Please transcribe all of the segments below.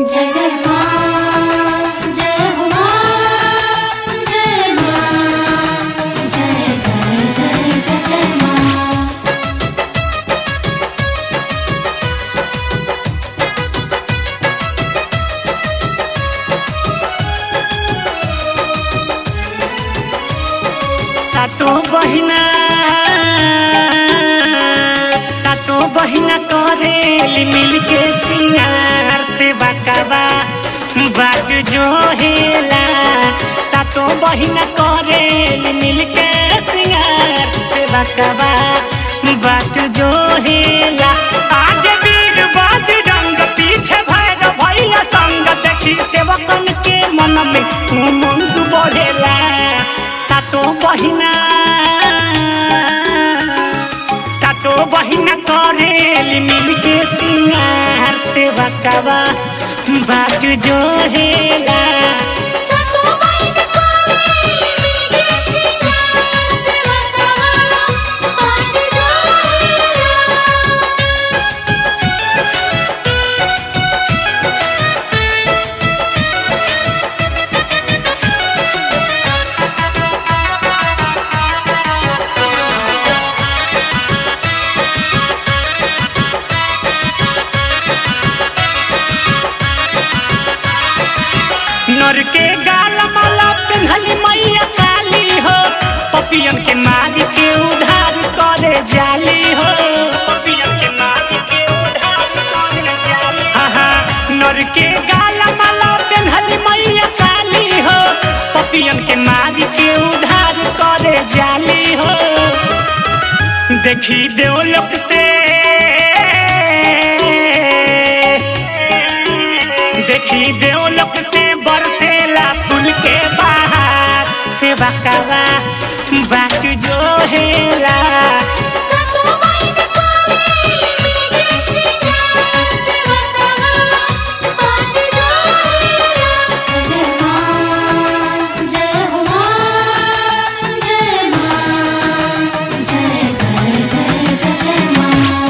जय जय माँ जय हो माँ जय माँ जय जय जय जय जय माँ सातो बहिना सातो बहिना करेली मिलके सिंगार से बकवा बाट जो हेला सातो बहिना करेली मिलके सिंगार से बकवा बाट जो हेला आगे वीर बाज रंग पीछे भैर भैया संग देखी सेवकन के मन में उमंग बढ़ेला सातो बहिना सातो बहिना करेली मिलके सिंगार से बकवा बाट जो हेला सतो बहिन कोरेली मिलके सिंगार से बकवा बाट जोहेला नर के गाल माला पिन्हली मैया काली हो पपियन के मारी के उधार करे जाली हो पपियन के मारी के उधार करे जाली आहा नर के गाल माला पिन्हली मैया काली हो पपियन के मारी के उधार करे जाली हो देखी देवलोक से देखी देवलोक से बरसेला फूल के बाहर से बकवा बाट जो हेला सतो बहिन कोरेली मिलके सिंगार से बकवा बाट जोहेला जय माँ जय हो माँ जय माँ जय जय जय जय जय माँ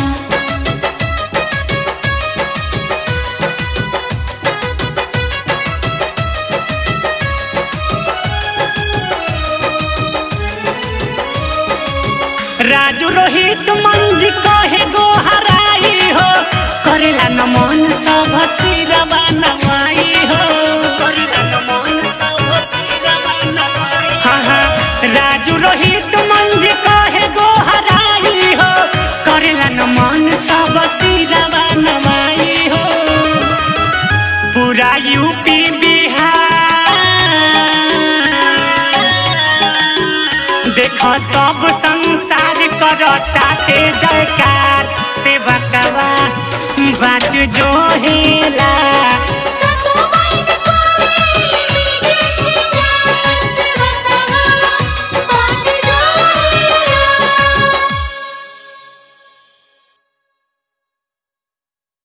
राजू रोहित मंजी कहे गो हराई हो करेला नमन सब सिरवा नवाई हो करेला नमन सब सिरवा नवाई हाँ हाँ राजू रोहित मंजी कहे गो हराई हो करेला नमन सब सिरवा नवाई हो पूरा यूपी बिहार देख सब संसार करता के जयकार से बकवा बाट जो हेला